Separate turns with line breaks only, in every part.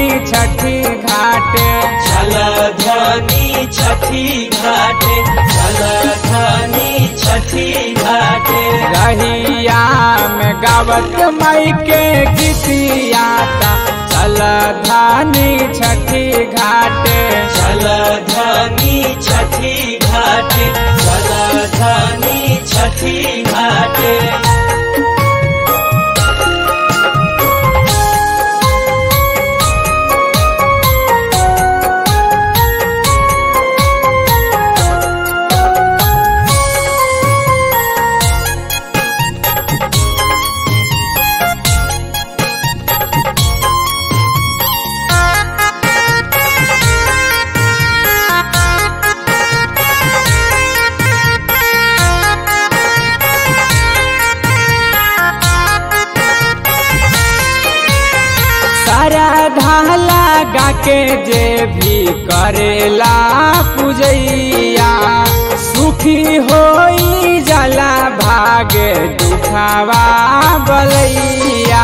छठी घाटे
चल धनी छठी घाटे चल धनी छठी घाटे
रहिया में गावत मई के गीतियाता चल धानी छठी घाटे
चल धनी छठी घाटे चल धनी छठी घाटे
सारा ढाला गा के जे भी करेला पूजैया सुखी होई जाला भागे दुखावा बलैया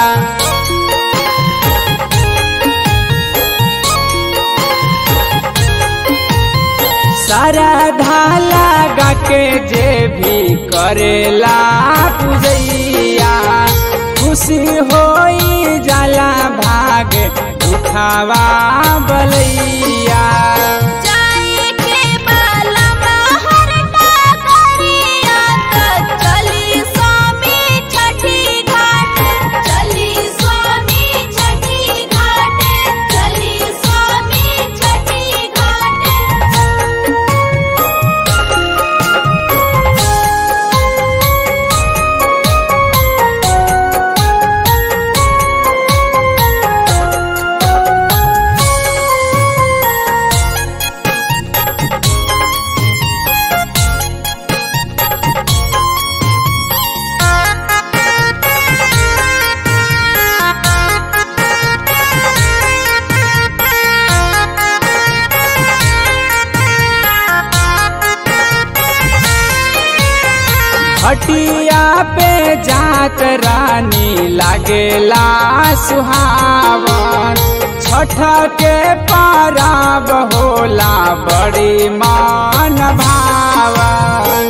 सारा ढाला गा के जे भी करेला पूजैया खुशी होई जाला भाग दुखावा बलैया
जाए के बाला बाहर डाकरिया त चली स्वामी छठी घाट चली स्वामी छठी घाट चली स्वामी छठी घाट
हटिया पे जात रानी लागेला सुहावन छठ के पाराब होला बड़ी मान भावन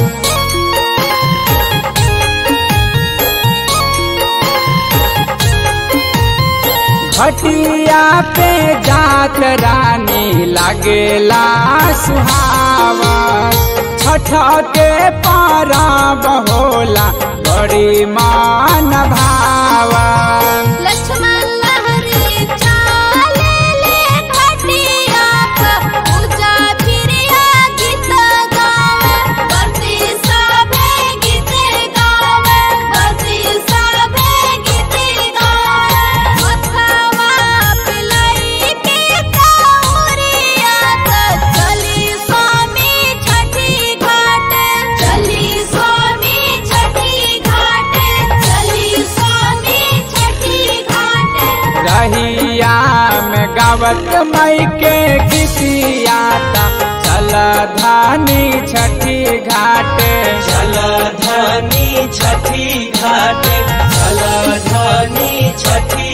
घटिया पे जात रानी लागेला सुहावन छठ के पाराब होला बड़ी मान भावन
लक्ष्मण लहरी चाले ले घटिया प पूजा फिरिया गीत गावे बरती सभे गीत गावे बरती सभे गीत गावे मथवा पिलाई के काउरिया त चली स्वामी छठी घाट चली स्वामी छठी घाट चली स्वामी छठी घाट
रहिया में गावत मई के गीतियाता चल धानी छठी घाटे
चल धनी छठी घाटे चल धनी छठी